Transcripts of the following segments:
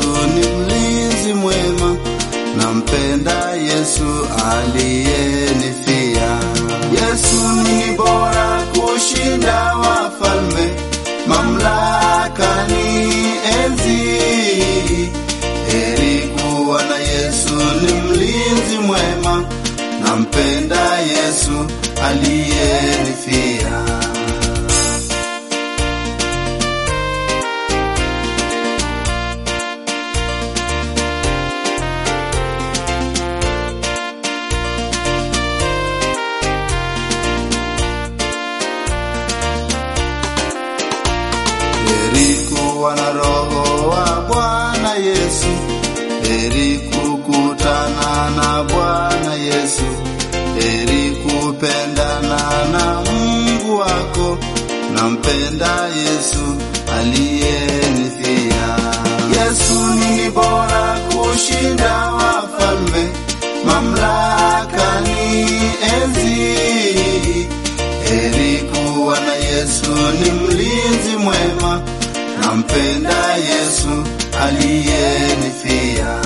ni mlinzi mwema, nampenda Yesu aliyenifia. Yesu ni bora kushinda wafalme, mamlaka ni enzi. Heri kuwa na Yesu ni mlinzi mwema, nampenda Yesu aliyenifia. Heri kuwa na roho wa Bwana Yesu, heri kukutana na Bwana Yesu, heri kupendana na Mungu wako, nampenda Yesu aliyenifia. Yesu ni bora kushinda wafalme, mamlaka ni enzi. Heri kuwa na Yesu ni mlinzi mwema, nampenda Yesu aliyenifia.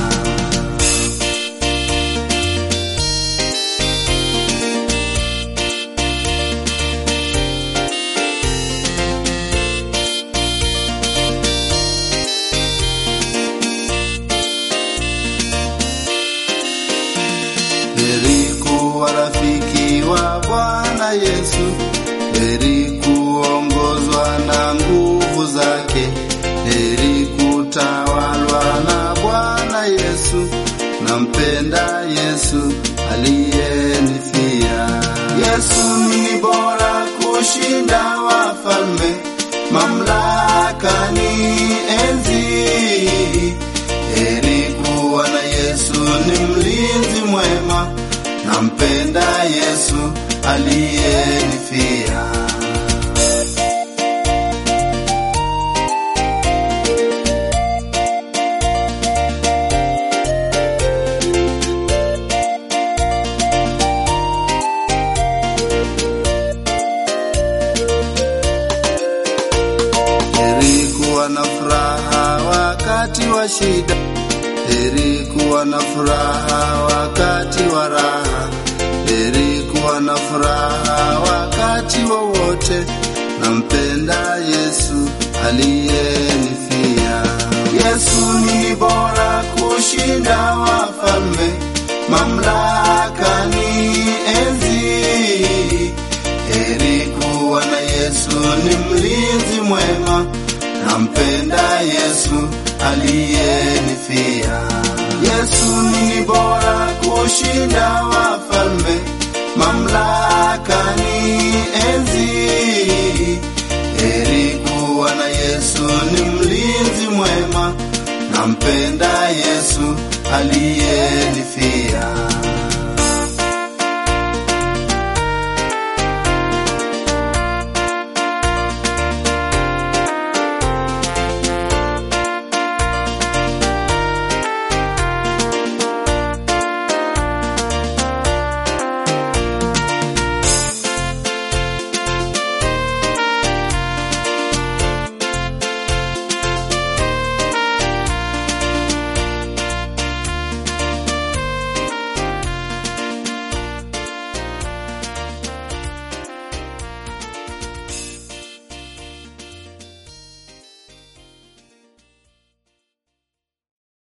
Heri kuwa rafiki wa Bwana Yesu, heri kuongozwa na nguvu zake, heri kutawalwa na Bwana Yesu, nampenda Yesu aliyenifia. Yesu ni bora kushinda wafalme, mamlaka ni enzi. Heri kuwa na Yesu ni mlinzi mwema, nampenda Yesu aliyenifia. Heri kuwa na furaha wakati wa shida, heri kuwa na furaha wakati wa raha, heri kuwa na furaha wakati wowote, nampenda Yesu aliyenifia. Yesu ni bora kushinda wafalme, mamlaka ni enzi. Heri kuwa na Yesu ni mlinzi mwema, nampenda Yesu aliyenifia. Yesu ni bora kushinda wafalme, mamlaka ni enzi. Heri kuwa na Yesu ni mlinzi mwema, nampenda Yesu aliyenifia.